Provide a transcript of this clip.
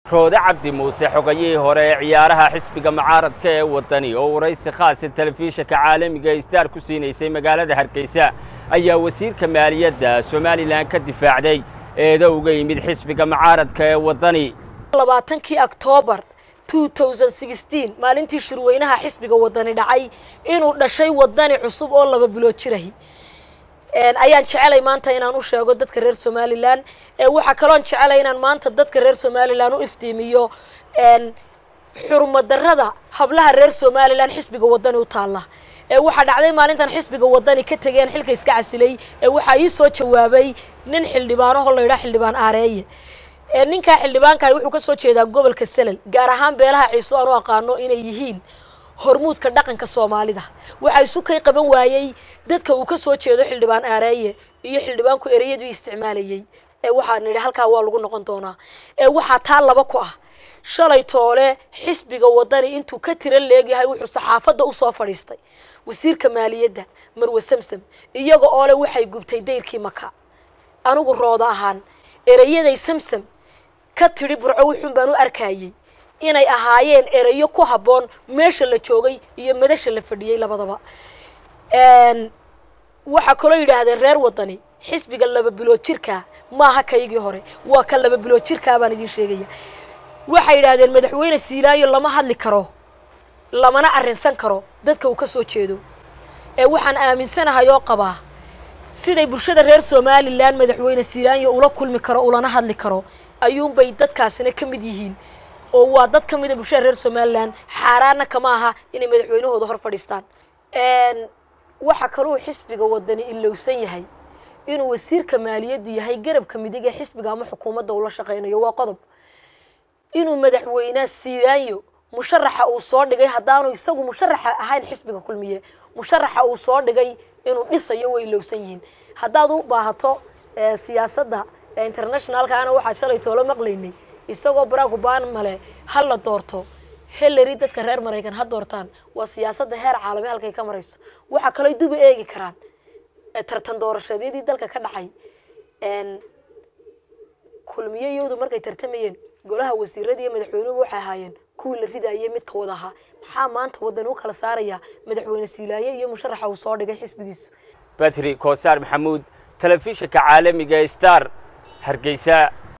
roode cabdi muuse xogayihii hore ee ciyaaraha xisbiga mucaaradka ee waddani oo waraysi khaasa telefishinka caalamiga ee staar ku siinaysay magaalada hargeysa ayaa wasiirka maaliyadda somalilan ka difaacday eedo uga yimid xisbiga mucaaradka ee waddani labaatankii octoobar maalintii shirweynaha xisbiga wadani dhacay inuu dhashay wadani cusub oo laba bilood jirahi ayaan jecelay maanta inaan u sheego dadka reer somalilan waxaa kaloon jecelay inaan maanta dadka reer somalilan u iftiimiyo xurmadarada hablaha reer somalilan xisbiga wadani u taalla waxaa dhacday maalintan xisbiga wadani ka tegeen xilka iska casilay waxaa ii soo jawaabay nin xildhibaanaho la yidhaha xildhibaan aareeye ninkaa xildhibaankahi wuxuu ka soo jeedaa gobolka selal gaar ahaan beelaha ciiso aan u aqaano inay yihiin hormuudka dhaqanka soomaalida waxaa isu kay qaban waayey dadka uu ka soo jeedo xildhibaan aareeye iyo xildhibaanku ereyadu isticmaalayey waxaa nidhi halkaa waa lagu noqon doonaa waxaa taa laba ku ah shalay toole xisbiga wadani intuu ka tira leegyahay wuxuu saxaafadda usoo fadhiistay wasiirka maaliyadda marwe samsam iyaga oo le waxay gubtay dayrkii maka anigu rooda ahaan ereyaday samsam ka tidhi burco wuxuun baan u arkayey inay ahaayeen ereyo ku habboon meesha la joogay iyo madasha la fadhiyey labadaba waxaa kaloo yidhaahdeen reer wadani xisbiga laba bilood jirkaa maaha kaygii hore waa ka laba bilood jirkaa baan idiin sheegaya waxay yidhaahdeen madaxweyne siilaayo lama hadli karo lamana arrinsan karo dadka uu ka soo jeedo ee waxaan aaminsanahay oo qabaa siday bulshada reer somalilan madaxweyne siilaayo ula kulmi karo ulana hadli karo ayuunbay dadkaasina ka mid yihiin oo waa dad ka mida bulshada reer somalilan xaaraana kama aha inay madaxweynahooda hor fadhiistaan waxaa kaluu xisbiga wadani ilowsan yahay inuu wasiirka maaliyaddu yahay garabka midig ee xisbiga ama xukuumadda ula shaqaynayo waa qodob inuu madaxweyne siilaayo musharaxa uu soo dhigay haddaanu isagu musharaxa ahayn xisbiga kulmiye musharaxa uu soo dhigay inuu dhisayo way ilowsan yihiin haddaad u baahato siyaasadda internationalkaana waxaa shalay toolo maqlaynay isagoo barack obama le ha la doorto hillary dadka reer maraykan ha doortaan waa siyaasadda heer caalami halkay ka marayso waxaa kaloo duba eegi karaan tartan doorashadyadii dalka ka dhacay kulmiye iyadu markay tartamayeen golaha wasiirada iyo madaxweynuhu waxay ahaayeen kuwii la ridaayay midka wada ahaa maxaa maanta wadani u kala saaraya madaxweyne siilaaye iyo musharaxa uu soo dhigay xisbigiisu batri koosaar maxamuud telefishinka caalamiga star hargeysa